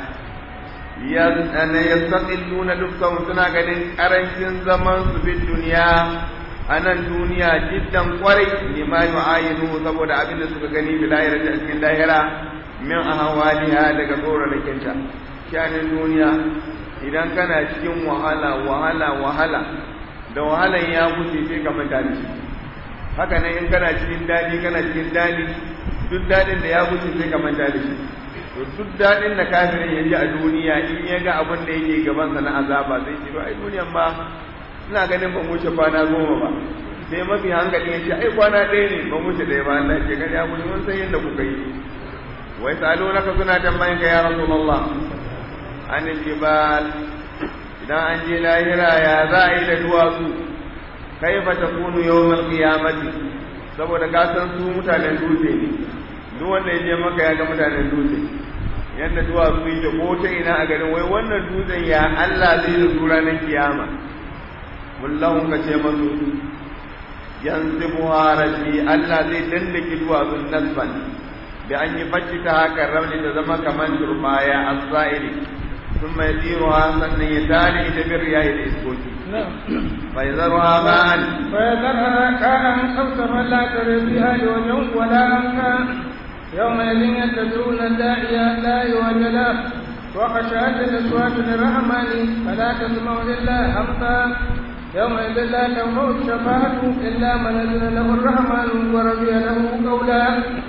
yastaqilluna dukkan suna ganin karancin zaman su fi duniya a nan duniya jiddan kwarai lima yu'ayinu saboda abin da suka gani bi lahira a cikin lahira min ahwaliha daga tsoranakin ta shanin duniya idan kana cikin wahala wahala wahala da wahalan ya wuce sai ka manta da shi haka nan in kana cikin dadi kana cikin dadi duk dadin da ya wuce sai ka manta da shi to duk daɗin da kafirin ya ji a duniya in ya ga abin da yake gabansa na azaba zai ce ai duniyan ba ina ganin ban wuce kwana goma ba sai mafi hankali ya ce ai kwana ɗaya ne ban wuce ɗaya ba Allah ke gani abu mun san yadda kuka yi wai salo naka suna tambayin ka ya rasulullah an jibal idan an je lahira ya za a yi da duwatsu kaifa takunu yawmal qiyamati saboda ka san su mutanen dutse ne duk wanda ya je maka ya ga mutanen dutse yadda duwatsu yake ko ta ina a garin wai wannan dutsen ya Allah zai da su ranar kiyama kullahun ka ce masu yanzu buharashi Allah zai dandake duwatsun nasban da an yi bacci ta haka rauni ta zama kamar turbaya a sa'iri sun mai tsiruwa sannan ya tare ita bin riyayi da iskoki bai zarwa ba'an bai zarwa kanan tsaftafa la tare biya da wajen wala an ka يومئذ يتبعون الداعي لا يوجد له وخشعت الأصوات للرحمن فلا تسمع إلا همسا يومئذ لا تنفع الشفاعة إلا من أذن له الرحمن ورضي له قولا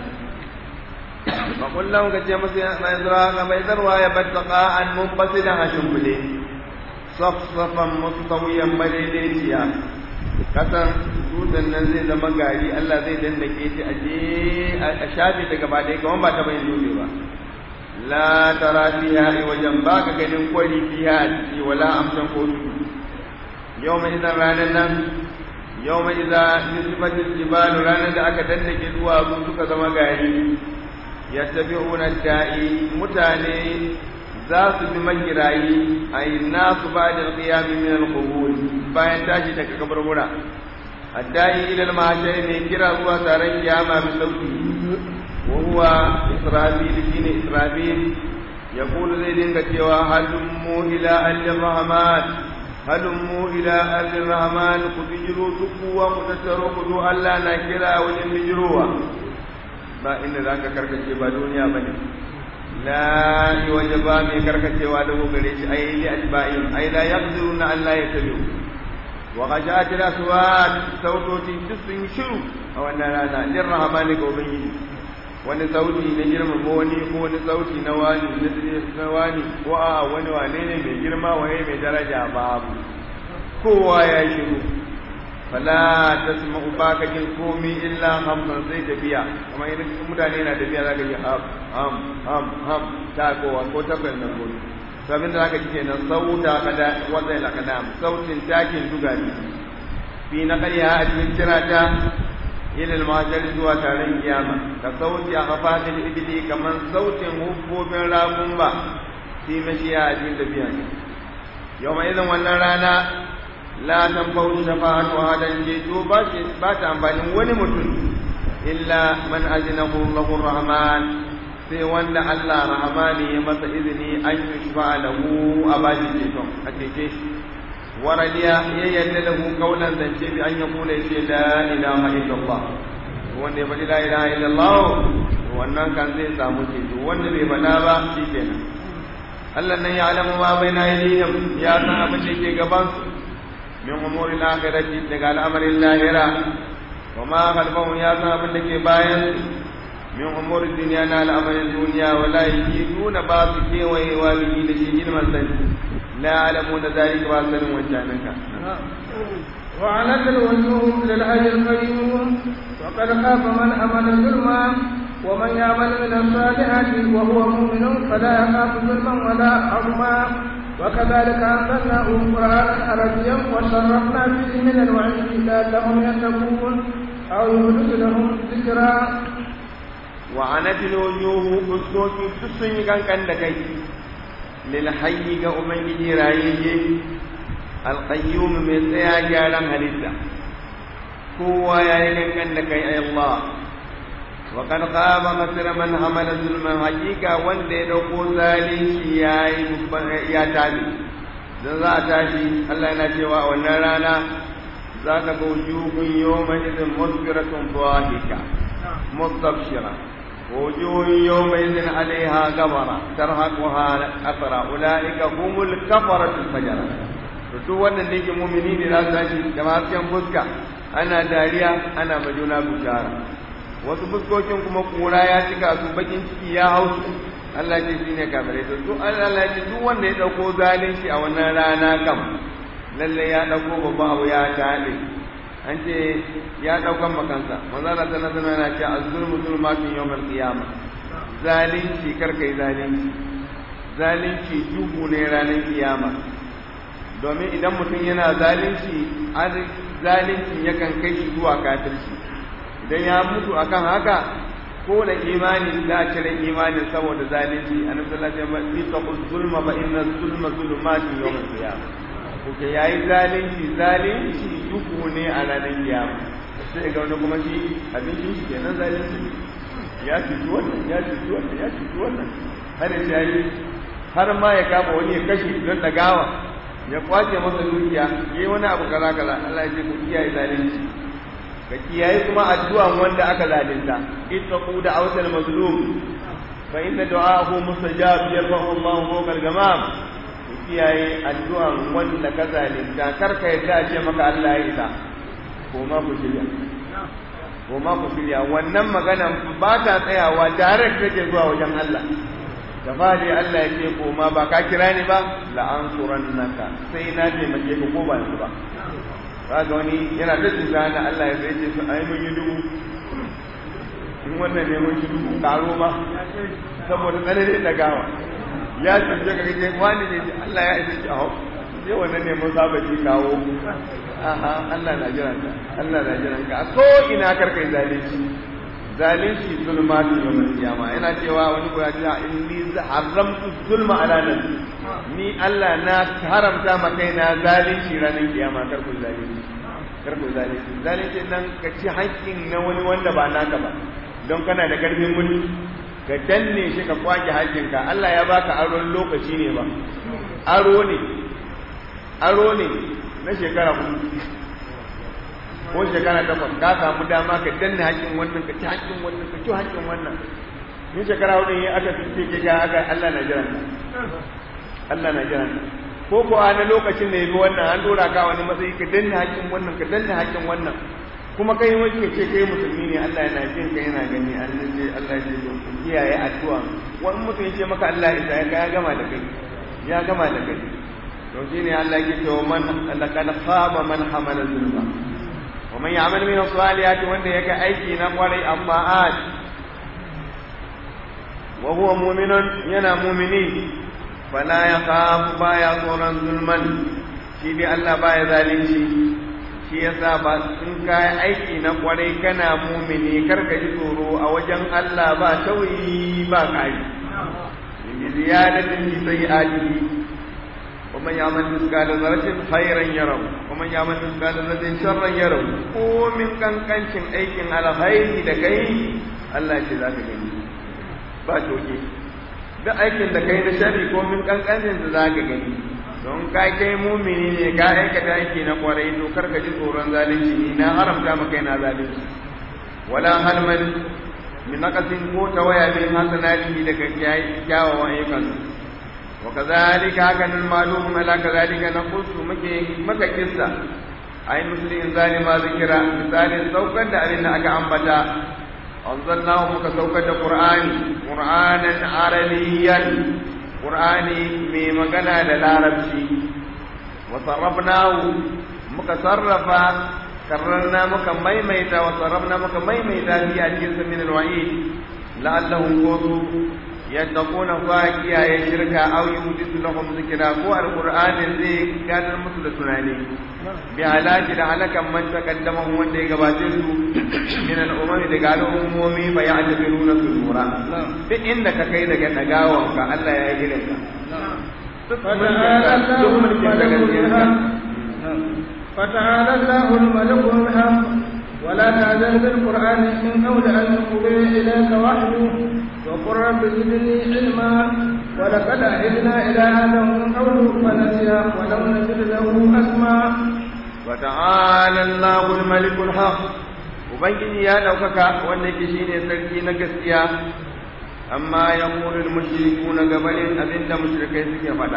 فقل لهم كتير ما يزرع كما يزرع يبتقى عن منبسلا هشمبلي صفصفا مستويا مليليسيا kasan dutsen nan zai zama gari Allah zai dandake shi aje a shafe ta gaba ɗaya kamar ba ta bayin dutse ba la tara fiha wajen ba ka ganin kwari fiha a ciki wala amsan ko tudu yau mai idan ranar nan yau mai idan nisbatin jibalu ranar da aka dandake duwatsu suka zama gari ya tafi da'i mutane za su bi magirayi a yi nasu ba da ƙiyami min al bayan tashi daga kaburbura addai ila al-mahshar ne kira zuwa taron kiyama bi sauti wa huwa israfil shine israfil yaqulu zai dinga cewa halummu ila al-rahman halummu ila al-rahman ku bijiru duku wa ku tattaro ku zo Allah na kira wajen bijirowa ba inda zaka karkace ba duniya bane la waje ba mai karkacewa da gare shi ai li atba'in ai la yaqdiruna an la yatabi'u wa khashat al-aswat sautoti duk sun shiru a wannan rana lir rahmani ga ubangiji wani sauti na girma ko wani ko wani sauti na wani na wani ko a wani wane ne mai girma waye mai daraja babu kowa ya shiru fala tasma'u baka jin komi illa hamsan sai tafiya kuma idan mutane na tafiya zaka ji ham ham ham ham ta kowa ko ta kan nan gudu sabin da zaka ji kenan sauta kada wanda la kada sautin takin duga ne fi na ƙarya a cikin kirata ila al-mahshar zuwa taron kiyama ka sauti a hafatil ibli kaman sautin hubbobin ragun ba fi mashiya a cikin tafiya yau mai idan wannan rana la tanfa'u shafa'atu hadan jeto ba shi ba ta amfanin wani mutum illa man azinahu Allahu rahman sai wanda Allah rahmani ya masa izini an yushfa lahu a bashi jeto a cece shi waradiya ya yadda lahu kaulan zance bi an yaqula shi la ilaha illallah wanda ya faɗi la ilaha illallah wannan kan zai samu ceto wanda bai faɗa ba shikenan Allah nan ya alamu ma bai na yadihim ya san abin da ke gaban su min umurin akhirati daga al'amarin lahira wa ma khalfahum ya san abin da ke bayan su min umurin duniya na al'amarin duniya wala yiduna ba su kewayewa bihi da shi girman sani la ya'lamuna zalika ba sanin wancananka وعنت الوجوه للحج القيوم وقد خاف من أمن ظلما ومن يعمل من الصالحات وهو مؤمن فلا يخاف ظلما ولا حرما وكذلك أنزلناه قرآنا عربيا وصرفنا فيه من الوعيد لعلهم يتقون أو يحدث لهم ذكرا وعنت الوجوه فسوك تسني كان كان دكي للحي كأمي رايي القيوم من سيا جالا هلسا هو يا كان دكي أي الله وقد خاب خسر من حمل ظلما حقيقة wanda ya dauko zalunci ya ya tabi dan za a tashi Allah yana cewa a wannan rana za ka ga wujuhun yawma idin musfiratun dhahika mustabshira wujuhun yawma idin alaiha gabara tarhaquha asra ulaika humul kafaratu fajara to duk wannan da yake mu'mini ne za su tashi da hasken fuska ana dariya ana majuna bishara wasu fuskokin kuma kura ya cika su bakin ciki ya hau su Allah ce shi ne kafirai to duk Allah ce duk wanda ya dauko zalunci a wannan rana kam lalle ya dauko babban abu ya tale an ce ya daukan makansa manzo Allah ta nazama yana ce az-zulmu zulmatun yawmal qiyamah zalunci karkai zalunci zalunci duhu ne ranar kiyama domin idan mutum yana zalunci zalunci yakan kai shi zuwa kafirci idan ya mutu akan haka ko da imani da cire imani saboda zalunci annabi sallallahu alaihi wasallam ya ce zulma fa inna zulma zulumatun yawm al-qiyamah kuke yayi zalunci zalunci duhu ne a ranar kiyama sai ga wani kuma shi abincin shi kenan zalunci ya cuci wannan ya cuci wannan ya cuci wannan har ya yi har ma ya kama wani ya kashe don dagawa ya kwace masa dukiya yayi wani abu kaza kaza Allah ya ce ku kiyaye zalunci ka kiyaye kuma addu'an wanda aka zalunta ittaqu da awsal mazlum fa inna du'aahu mustajab yarfa'u Allahu fawqa al-gamam ku kiyaye addu'an wanda ka zalunta karka yadda ce maka Allah ya isa ko ma ku shirya ko ma ku shirya wannan magana ba ta tsayawa direct take zuwa wajen Allah da fadi Allah ya ce ko ma ba ka kira ni ba la'ansurannaka sai na taimake ka ko ba ni ba kaga wani yana da cuta na Allah ya sai ce su ai mun yi dubu in wannan ne mun shi dubu karo ma saboda tsananin da gawa ya cuce ka kace wani ne Allah ya isa shi a hau sai wannan ne mun saba ji kawo aha Allah na jiran ka Allah na jiran ka ko ina karkai zalunci zalunci zulmatu yawmal qiyama yana cewa wani ko ya ce inni haramtu zulma ala nafsi ni Allah na haramta ma kaina zalunci ranar kiyama kar ku zalunci kar ku zalunci zalunci nan ka ci haƙƙin na wani wanda ba naka ba don kana da karfin mulki ka danne shi ka kwake haƙƙinka Allah ya baka aron lokaci ne ba aro ne aro ne na shekara hudu ko shekara takwas ka samu dama ka danne haƙƙin wannan ka ci haƙƙin wannan ka ci haƙƙin wannan ni shekara hudu ne aka fice ke ga aka Allah na jiran Allah na jiran ko ko a na lokacin da yabi wannan an dora ka wani matsayi ka danne haƙƙin wannan ka danne haƙƙin wannan kuma kai wani ce kai musulmi ne Allah yana jin ka yana gani Allah ce Allah ce to kiyaye addu'a wani mutum ya ce maka Allah ya ya gama da kai ya gama da kai to shine Allah yake cewa man laqad khaba man hamala zulma wa man ya'mal min as-salihati wanda yake aiki na kwarai abba'at wa huwa mu'minun yana mu'mini fala yakhafu baya tsoron zulman shi dai Allah baya zalunci shi yasa ba in kai aiki na kwarai kana mu'mini karka ji tsoro a wajen Allah ba tawi ba kai bi ziyadatin fi sayyi'atihi ومن يعمل مثقال ذرة خيرا يره ومن يعمل مثقال ذرة شرا يره ko min kankancin aikin alkhairi da kai Allah ce za ka gani ba toke duk aikin da kai na sharri ko min kankancin da za ka gani don ka kai mumini ne ka aikata aiki na kwarai to kar ka ji tsoron zalunci ni na haramta maka na zalunci wala halman min naqasin ko tawaya min hasanati daga kyawawan ayyukansu وكذلك كان المعلوم على كذلك نقص مكة قصة أي مسلم ذلك ما ذكر مثال سوكا دارنا أكا أنبتا أنزلناه مكة سوكا قرآن قرآنا عربيا قرآن ميمغنا للعربشي وصرفناه مكة صرفا كررنا مكة ميميتا وصرفنا مكة ميميتا في أجلس من الوعيد لعلهم قوتوا yattaquna fa kiyaye shirka aw yuhdisu lahum zikra ko alqur'ani zai gadar musu da tunani bi halaki da halakan man taqaddama wanda ya gabace su min al-umam daga al'ummomi fa ya'tabiruna sura duk inda ka kai daga dagawan ka Allah ya yi ka فتعالى الله الملك الحق ولا تعزل بالقرآن من قول أن يقضي إليك وحيه وقل رب زدني علما ولقد عهدنا إلى آدم من قبل فنسي ولم نجد له أسما وتعالى الله الملك الحق ubangiji ya ɗaukaka wanda ke shi ne sarki na gaskiya amma ya kuri mushriku na gabanin abinda mushrikai suke faɗa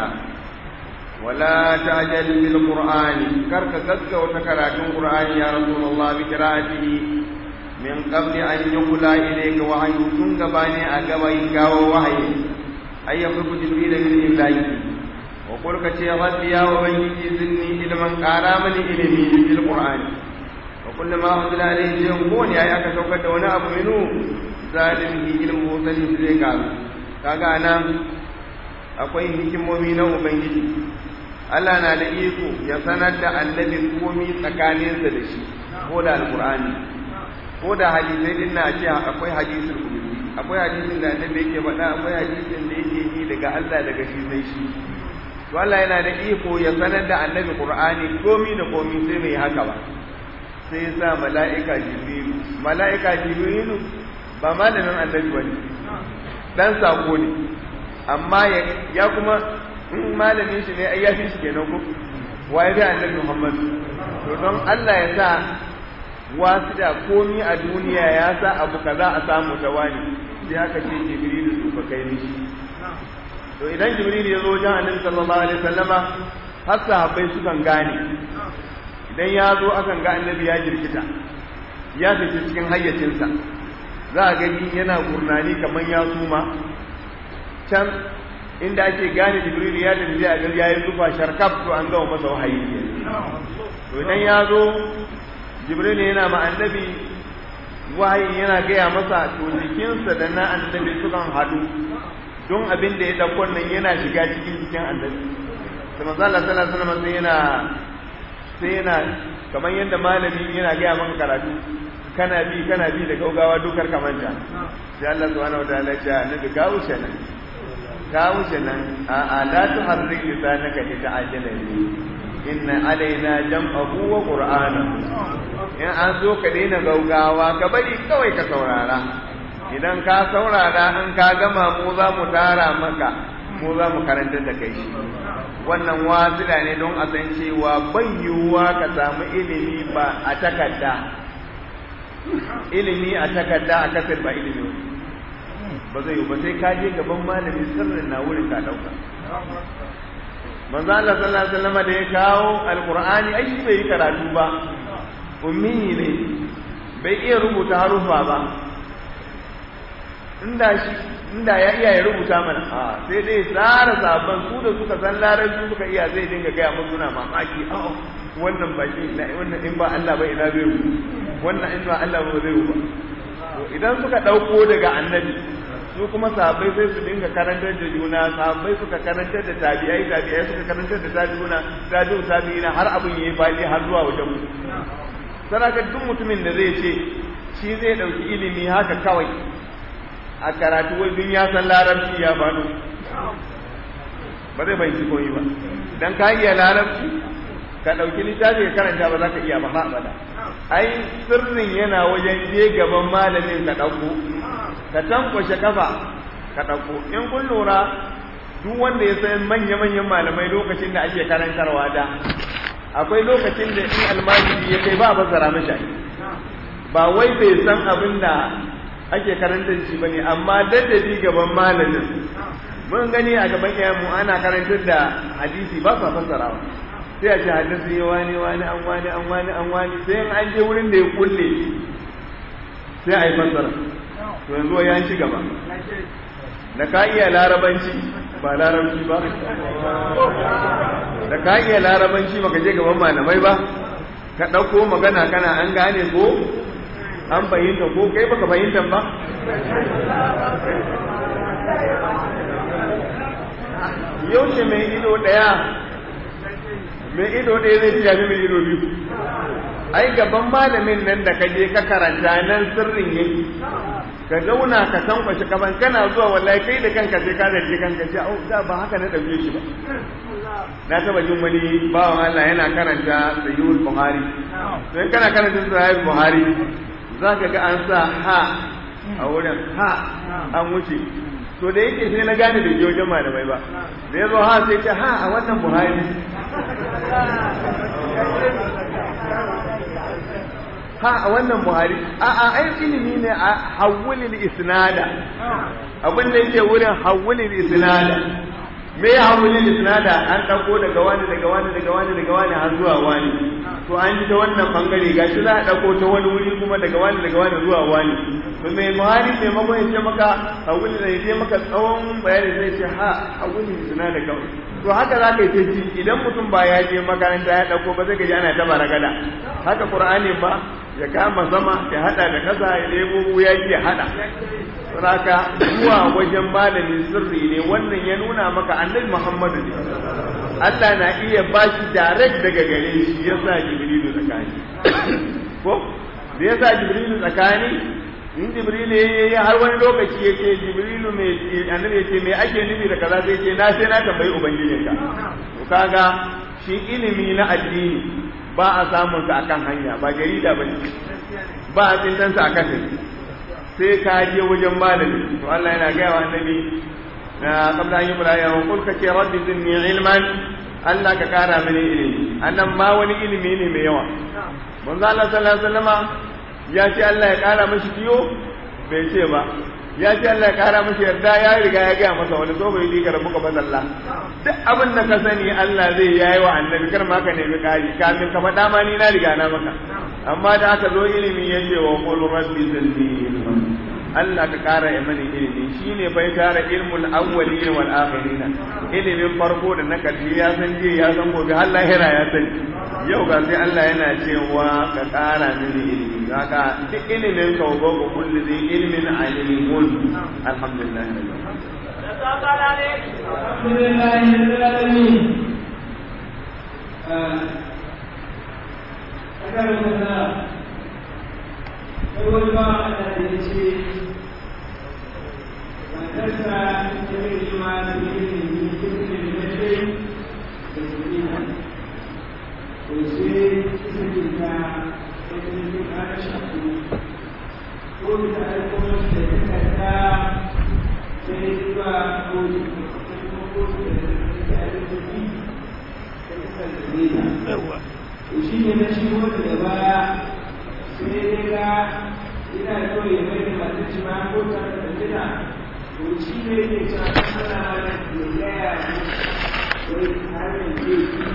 wala ta'jal bil qur'ani karka gaggauta karatun qur'ani ya rasulullah bi qira'atihi min qabli an yuqla ilayka wahyu tun gabani a gabayin gawo wahayi ay yaqubu jibril min illahi wa qul ka ce rabbi ya ubangiji zinni ilman qara mani ilimi bil qur'ani wa kullu ma unzila alayhi shay'un ko ne ai aka saukar da wani abu minu zalimi ilmu sani zai ka kaga nan akwai hikimomi na ubangiji Allah na da iko ya sanar da annabi komi tsakaninsa da shi ko da alqur'ani ko da hadisai din na ce akwai hadisul qudsi akwai hadisin da annabi yake faɗa akwai hadisin da yake yi daga Allah daga shi sai shi to Allah yana da iko ya sanar da annabi Qur'ani komi da komi sai bai haka ba sai ya sa mala'ika Jibrilu mala'ika Jibrilu ba malamin annabi bane dan sako ne amma ya kuma in malamin shi ne ai ya fi shi kenan ko waye da annabi Muhammad to don Allah ya sa wasu da komi a duniya ya sa abu kaza a samu ta wani sai aka ce jibrilu su ka kai mishi to idan jibrilu ya zo wajen annabi sallallahu alaihi wasallama har sahabbai sukan gane idan ya zo akan ga annabi ya jirkita ya fice cikin hayyacinsa za a gani yana gurnani kamar ya suma can inda ake gane jibrilu ya tafi a gari ya yi zufa sharkaf to an gama masa wahayi to idan ya zo jibril yana ma annabi wahayi yana gaya masa to jikinsa da na annabi sukan haɗu don abin da ya ɗauko nan yana shiga cikin jikin annabi da manzo Allah sallallahu alaihi wasallam sai yana sai yana kamar yadda malami yana gaya maka karatu kana bi kana bi da gaugawa dukar kamanta sai Allah subhanahu wataala ya ce annabi ka wuce nan ka wuce nan a a la tuharrik lisanaka lita'ajjala bihi inna alaina jam'ahu wa qur'anahu in an zo ka daina gaugawa ka bari kawai ka saurara idan ka saurara in ka gama mu za mu tara maka mu za mu karanta da kai shi wannan wasila ne don a san cewa bai yiwuwa ka samu ilimi ba a takarda ilimi a takarda a kasar ba ilimi ba zai yi ba sai ka je gaban malami sirrin na wurin ka dauka manzo Allah sallallahu alaihi wasallam da ya kawo alqur'ani ai bai yi karatu ba ummi ne bai iya rubuta harufa ba inda shi inda ya iya ya rubuta mana a sai dai tsara sabon su da suka san larabci suka iya zai dinga gaya musu suna mamaki a wannan ba shi wannan in ba Allah ba ina zai yi wannan in ba Allah ba zai yi ba to idan suka dauko daga annabi su kuma sahabbai sai su dinga karantar da juna sahabbai suka karantar da tabi'ai tabi'ai suka karantar da tabi'una tabi'u tabi'ina har abin yayi fadi har zuwa wajen mu saraka duk mutumin da zai ce shi zai dauki ilimi haka kawai a karatu wai dun ya san larabci ya faɗo ba zai bai koyi ba dan ka iya larabci ka dauki littafi ka karanta ba za ka iya ba ba abada ai sirrin yana wajen je gaban malamin ka dauko ka tankwashe kafa ka ɗauko in kun lura duk wanda ya san manya-manyan malamai lokacin da ake karantarwa da akwai lokacin da in almajiri ya kai ba a fassara mashi ba wai bai san abin da ake karantar shi ba ne amma daddadi gaban malamin mun gani a gaban mu ana karantar da hadisi ba sa fassarawa sai a ce hadisi wani wani an wani an wani an wani sai an je wurin da ya kulle sai a yi fassara to yanzu ya ci gaba da ka iya larabanci ba larabci ba da ka iya larabanci baka je gaban malamai ba ka ɗauko magana kana an gane ko an fahimta ko kai baka fahimta ba yaushe mai ido ɗaya mai ido ɗaya zai ci yafi mai ido biyu ai gaban malamin nan da ka je ka karanta nan sirrin yake ka zauna ka tankwashi kaban kana zuwa wallahi kai da kanka sai ka zargi kanka ce au da ba haka na dauke shi ba na taba jin wani bawan Allah yana karanta sahihul buhari to in kana karanta sahihul buhari zaka ga an sa ha a wurin ha an wuce to da yake sai na gane da wajen malamai ba da ya zo ha sai ce ha a wannan buhari ha a wannan buhari a a ai ilimi ne a hawulil isnada abin da yake wurin hawulil isnada me ya hawulil isnada an dauko daga wani daga wani daga wani daga wani har zuwa wani to an ji ta wannan bangare gashi za a dauko ta wani wuri kuma daga wani daga wani zuwa wani to mai buhari mai mako ya ce maka hawulil da ya maka tsawon bayani zai ce ha hawulil isnada kawai to haka za ka yi ta ji idan mutum ba ya je makaranta ya dauko ba zai gaji ana ta baragada haka qur'ani ba ya kama sama ya hada da kasa ya lebo ya ya hada saraka zuwa wajen malami sirri ne wannan ya nuna maka annabi Muhammadu ne Allah na iya bashi direct daga gare shi ya sa Jibrilu tsakani ko da ya sa Jibrilu tsakani in Jibrilu ya yi har wani lokaci ya ce Jibrilu mai annabi ya ce me ake nufi da kaza sai ce na sai na tambayi ubangijinka to kaga shi ilimi na addini ba a samun sa akan hanya ba jarida ba ba a tsintan sa akan sai ka je wajen malami to Allah yana gaya wa annabi na qabla an yubra ya wa qul ka ce rabbi zinni ilman Allah ka kara mini ilimi annan ma wani ilimi ne mai yawa manzo Allah sallallahu alaihi wasallama ya ce Allah ya kara mashi kiyo bai ce ba ya ce Allah ya kara mashi yarda ya riga ya gaya masa wani so bai yi ka rabu ka bazalla duk abin da ka sani Allah zai yayi wa annabi kar ma ka nemi kari kamin ka faɗa ma ni na riga na maka amma da aka zo ilimi ya ce wa qul rabbi zidni Allah ka kara ya mani ilimi shine bai tara ilmul awwalin wal akhirin ilimin farko da na karshe ya san je ya san gobe har lahira ya sani yau ga sai Allah yana cewa ka kara mini ilimi haka duk ilimin ka wa ko kullu zai ilmin alimun alhamdulillah wani ba a da ya ce matarsa ta yi ma da yi ne cikin da ce da su yi na to sai suke ta ɗaya ne ta shafu ko ta aiko da ta karta sai zuwa ko kuma ko da ta aiko da ta ta shi ne na shigo daga baya sai dai ga ina so ya mai da masu ci ma ko ta da gida to shi ne ke cewa ana mana ya gaya wai har yanzu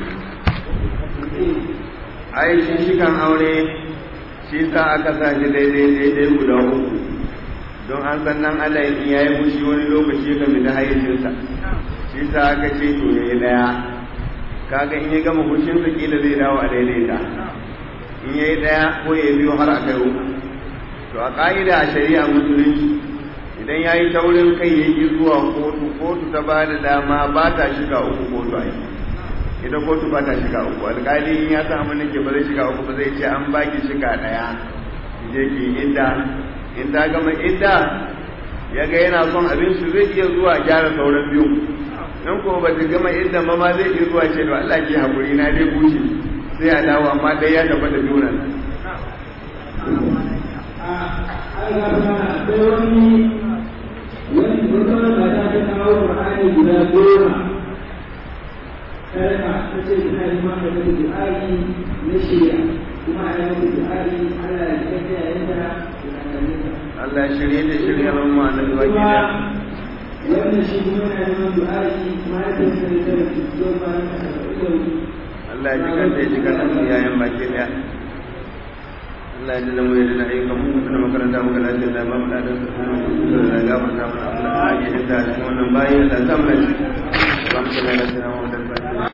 ai shi shikan aure shi sa aka sa shi daidai daidai guda uku don an san nan Allah in yayi fushi wani lokaci ya fita hayyacinsa shi sa aka ce to yayi daya kaga in ya gama fushin sa kila zai dawo a daidaita in yayi daya ko ya biyo har a kai uku to a ka'ida a shari'a musulunci idan ya yi taurin kai ya yi zuwa kotu kotu ta ba da dama ba ta shiga uku kotu a yi ita kotu ba ta shiga uku alƙali in ya san abin da ke ba zai shiga uku ba zai ce an baki shiga ɗaya je ki idda in ta gama idda ya ga yana son abin su zai iya zuwa gyara sauran biyu in ko ba ta gama idda ma ma zai iya zuwa ce da Allah ke haƙuri na dai bushe sai a dawo amma dai ya tabbata juna wani wata mata ta kawo Qur'ani guda goma kalma ta ce tana yi maka da du'a'i na shirya kuma a yi maka du'a'i Allah ya kafa yayin da Allah ya shirye da shirye ban mu annabi baki kuma da wannan shi kuma yana neman du'a'i mahaifiyarsa da ta rasu zuwa bayan ta Allah ya ji kanta ya ji kanta mu yayan baki daya Allah ya ji da mu ya da ayyukan mu da makaranta mu da lafiya da ba mu da da da gafarta mu Allah ya ji da cikin wannan bayi da ta mu da shi. Allahumma salli ala sayyidina